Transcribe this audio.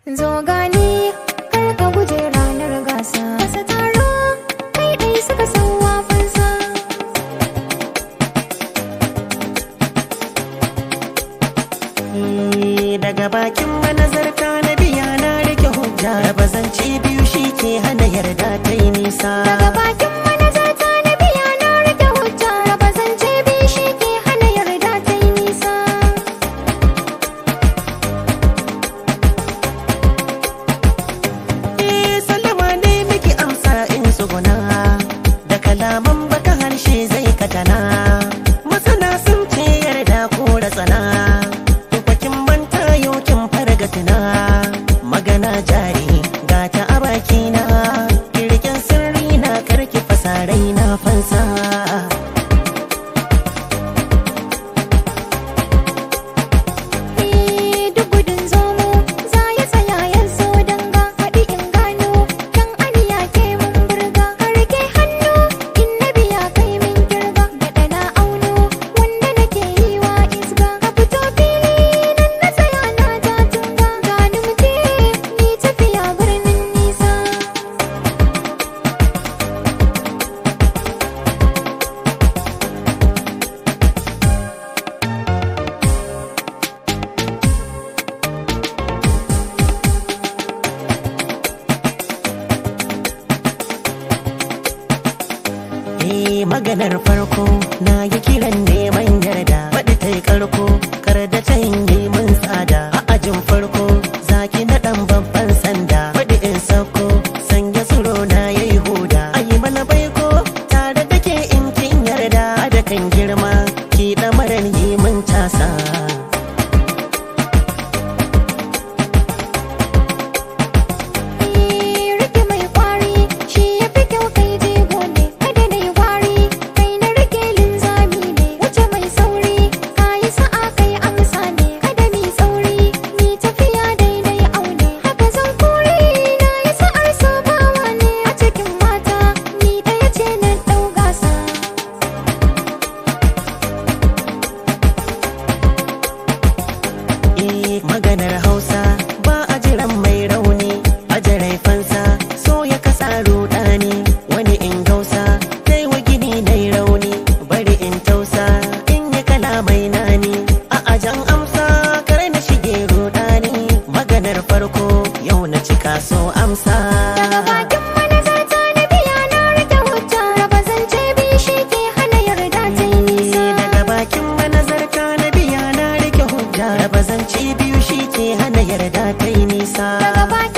Zo gani kar ka guje ranar gasa Kasa taro kai ɗai suka san wafansa daga bakin manazarta na biya na rike hujja raba zance biyu shi ke hana yarda ta yi nisa Daga bakin manazarta na biya na rike hujja Raba zance biyu shi ke hana yarda ta yi nisa Eh, sallama ne miki amsa in tsuguna da kalaman baka harshe zai katana masana sun ce yarda ko da tsana tukwakin manta yokin fargatina magana jari ga ta a bakina kirkin sirri na karki fasarai na fansa Eh, duk gudun zomo za ya tsaya ya zo danga haɗi in gano dan aniya ke mun burga ka rike hannu in na biya kai min kirga da na auno wanda nake yi wa isga ka fito fili nan na tsaya na ja tunga gani mu je ni tafiya birnin nisa Eh maganar farko na yi kiran neman yarda faɗi ta yi karko kar da ta yi mun tsada a ajin farko zaki na ɗan babban sanda faɗi in sauko sanya tsoro na ya yi huda ayi mana baiko tare da ke in kin yarda da kan girma ki ɗamarar yi mun casa rike mai kwari shi ya fi kyau kai jego ne kada na yi wari kai na rike linzami ne wuce mai sauri ka yi sa'a kai amsa ne kada mi sauri mi tafiya daidai aune haka zan kuri na yi sa'ar sabawa ne a cikin mata ni ɗaya ce na ɗau gasa Eh maganar Hausa ba a jiran mai rauni a jarai fansa so ya kasa rudani wani in gausa dai wa gini dai rauni bari in tausa in yi kala mai nani a ajan amsa kar na shige rudani maganar farko yau na cika so amsa daga bakin manazarta na biya na rike hujja raba zance bi shi ke hana yarda ta yi nisa daga bakin manazarta na biya na rike hujja raba zance biyu shi ke hana yarda ta yi nisa daga bakin